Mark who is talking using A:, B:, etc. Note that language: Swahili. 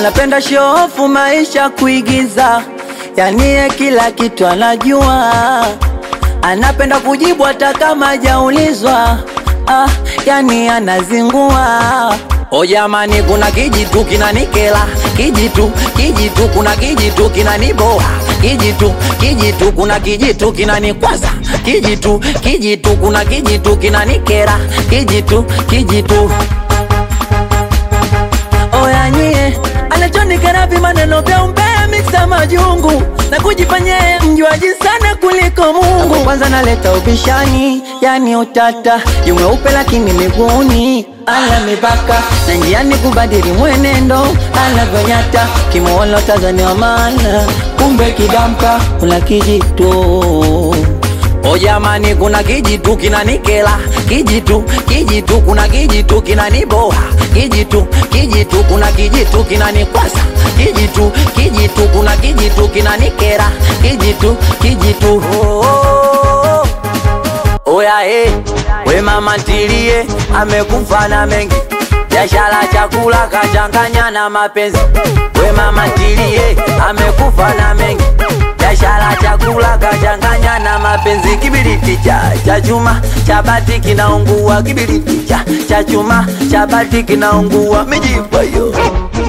A: anapenda shofu maisha kuigiza, yani ye kila kitu anajua, anapenda kujibu hata kama hajaulizwa, ah, yani anazingua. O jamani, kuna kijitu kinanikela, kijitu kijitu, kuna kijitu kinaniboa, kijitu kijitu, kuna kijitu kinanikwaza, kijitu kijitu, kuna kijitu kinanikera, kijitu kijitu Oya nyie, anachonikera maneno vya umbea miksa majungu na kujifanya yeye mjuaji sana kuliko Mungu. Kwanza naleta ubishani, yani utata, yu mweupe lakini miguuni ana mipaka na njiani kubadili mwenendo anavyonyata, kimuona Tanzania wa maana, kumbe kidamka kuna kijitu O jamani, kuna kijitu kinanikela, kijitu kijitu, kuna kijitu kinaniboa, kijitu kijitu, kuna kijitu kinanikwasa, kijitu kijitu, kuna kijitu kinanikera, kijitu kijitu. Oh, oh, oh. Oya eh, we mama ntilie, amekufa na mengi biashara chakula kachanganya na mapenzi. We mama ntilie, amekufa na mengi biashara chakula kachanganya na mapenzi. Kibiriti cha cha chuma cha bati kinaungua, kibiriti cha cha chuma cha bati kinaungua, mijipa yo